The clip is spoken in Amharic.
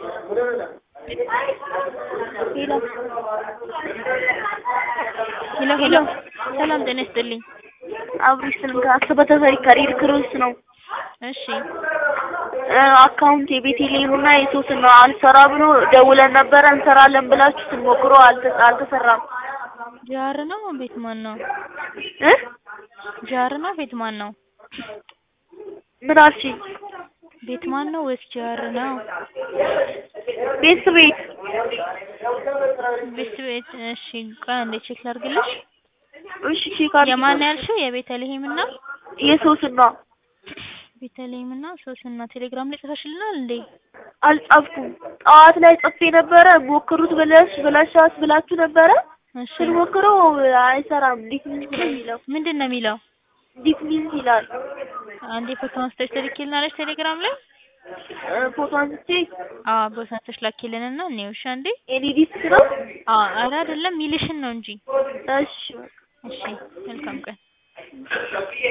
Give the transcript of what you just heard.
ሄሎ ሄሎ ሄሎ ሰላም ጤና ይስጥልኝ። አብሪ ስልክ አሰበ ተፈሪ ከሬድ ክሮስ ነው። እሺ አካውንት የቤቴሌም እና የሶስና አልሰራ ብሎ ደውለን ነበረ እንሰራለን ብላችሁ ስንሞክሮ አልተ- አልተሰራም ጃር ነው ቤት ማን ነው? እ ጃር ነው ቤት ማን ነው? ምን አልሽኝ? ቤት ማን ነው ወይስ ጃር ነው? ቤት ቤት ቤት ቤት እሺ ቆይ አንዴ ቼክ ላድርግልሽ። እሺ ቼክ አድርጊ። የማን ያልሽው? የቤተልሔም እና የሶስና ቤተልሔም እና ሶስና ቴሌግራም ላይ ጽፈሽልናል እንዴ? አልጻፍኩም። ጠዋት ላይ ጽፌ ነበረ ሞክሩት ብለሽ ብለሻት ብላችሁ ነበረ እሺ ስንሞክረው አይሰራም። ዲት ሚንስ ነው የሚለው ምንድን ነው የሚለው? ዲት ሚንስ ይላል። አንዴ ፎቶ አንስተሽ ትልኪልናለሽ ቴሌግራም ላይ? እ ፎቶ አንስቼ አዎ ቦስ አንስተሽ ላኪልንና እንየው እሺ አንዴ። ኤኒ ዲስክ ነው። አዎ ኧረ አይደለም ሚልሽን ነው እንጂ። እሺ እሺ መልካም ቀን